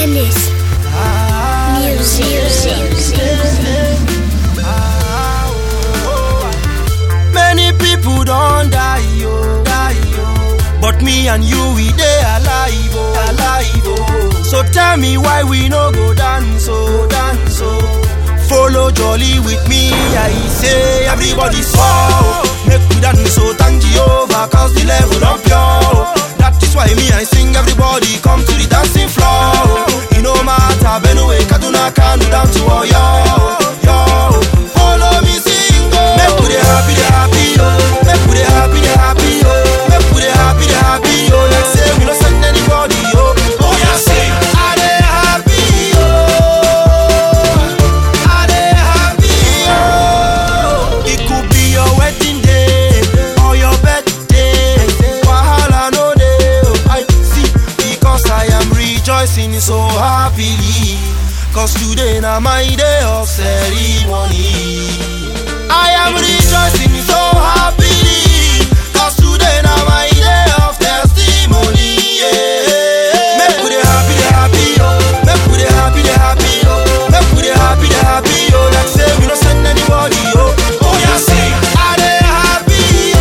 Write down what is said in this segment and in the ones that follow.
Dennis. Many people don't die, yo, die, yo. But me and you, we dey alive, oh, alive, oh. So tell me why we no go dance, oh, dance, oh. Follow jolly with me, I say everybody swore. Make we dance, so thank Jehovah, cause the level up pure. That is why me I sing, everybody come to the dancing floor. It no matter, Benue, Kaduna, Kanu, down to Oyo, yo. Follow me sing, oh. Make we dey happy, dey happy, oh. Make we dey happy, dey happy, oh. Make we dey happy, dey happy, oh. Like say we no send anybody, oh. Oh yeah, sing. I dey happy, oh. I dey happy, oh. It could be your wedding day or your birthday. Wahala no dey, oh. I see because I am rejoicing so happily. Cause today na my day of ceremony. I am rejoicing so happily. Cause today na my day of testimony. Yeah. Make we dey happy, dey happy, oh. Make we dey happy, dey happy, oh. Make we dey happy, dey happy, oh. Like say we no send anybody, oh. Oh yeah, sing. I dey happy,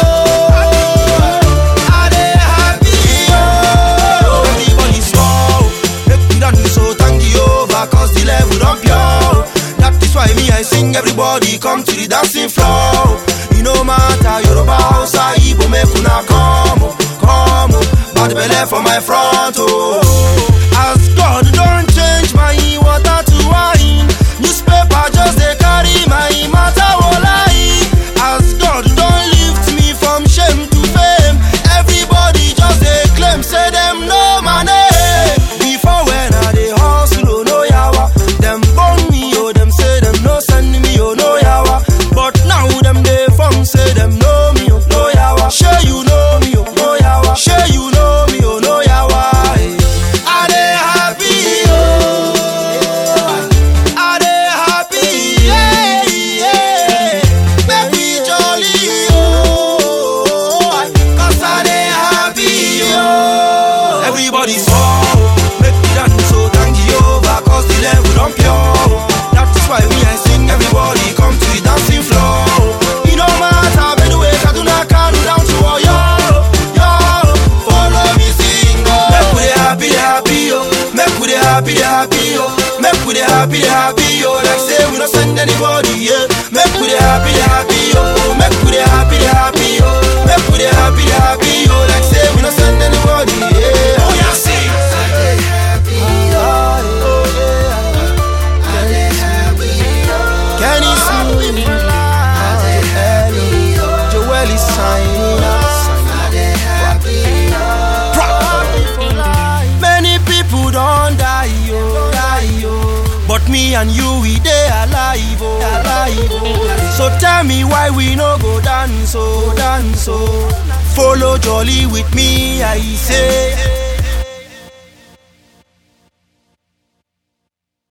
oh. I dey happy, oh. Everybody small, make we dance, so thank Jehovah, cause the level don pure. That is why me I sing, everybody come to the dancing floor. You no matter Yoruba, Hausa, Igbo, make una come, oh, come, oh. bad belle for my front, oh. As God don change my water to wine, newspaper just dey carry my matter lie. As God don lift me from shame to fame, everybody just dey claim say dem know my name. Before when I dey hustle, oh no yawa, dem born me, oh dem say dem no send me, oh no yawa. But now dem dey form say dem know me, oh no yawa. Sure you know me, oh no yawa. Sure you know me, oh no yawa. eh. I dey happy, oh. I dey happy, yeah, yeah. Make we jolly, oh. Cause I dey happy, oh. Everybody small, make we dance, so thank Jehovah, cause the level don pure. That is why me I sing, everybody come to the dancing floor. It no matter, Benue, Kaduna, Kanu, down to Oyo, yo. Follow me sing, oh. Make we dey happy, dey happy, oh. Make we dey happy, dey happy, oh. Make we dey happy, dey happy, oh. Like say we no send anybody, yeah. Make we dey happy, dey happy, oh. Make we dey happy, dey happy, oh. Make we dey happy, dey happy, oh. Like say we no send anybody, yeah. Oh yeah, sing. Kenny Smooth, Joel is signing Many people don't die, oh, die, oh. But me and you, we dey alive, oh, alive, oh. So tell me why we no go dance, oh, dance, oh. Follow jolly with me, I say.